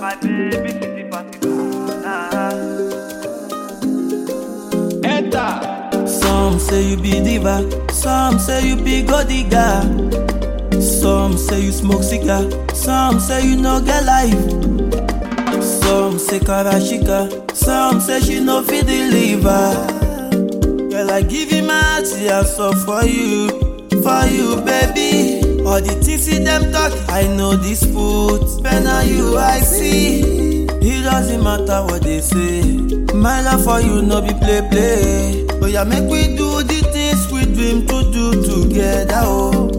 My baby city party banana. Enter. Some say you be diva, some say you be gold digger. Some say you smoke cigar, some say you no get life. Some say karashika, some say she no fit deliver. Girl, I give you my heart, yeah, so for you, for you, baby. All the things see them talk, I know this put. But now you I see. It doesn't matter what they say. My love for you no be play play. Oh yeah, make we do the things we dream to do together. Oh.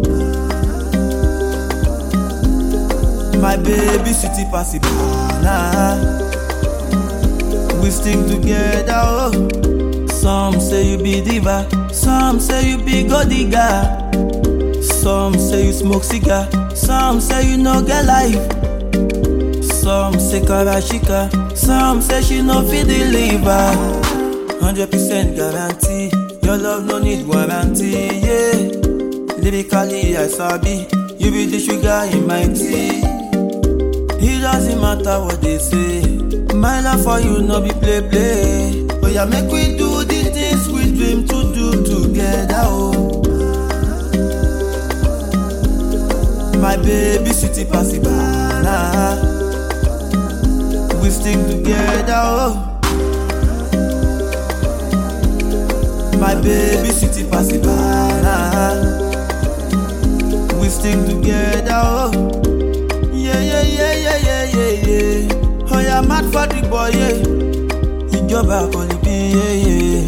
My baby city passy banana. We stick together. Oh. Some say you be diva, some say you be gold digger. Some say you smoke cigar, some say you no get life. Some say karashika, some say she no fit deliver. Hundred percent guarantee, your love no need warranty. Yeah, lyrically I sabi, you be the sugar in my tea. It doesn't matter what they say. My love for you no be play play. Oh yeah, make we do the things we dream to do together. Oh. My baby city passy banana. We stick together. Oh. My baby city passy banana. We stick together. Oh. Yeah, yeah, yeah, yeah, yeah, yeah, yeah. Oh, yeah, mad for the boy, yeah. Ìjọba kò lè bí, yeah, yeah.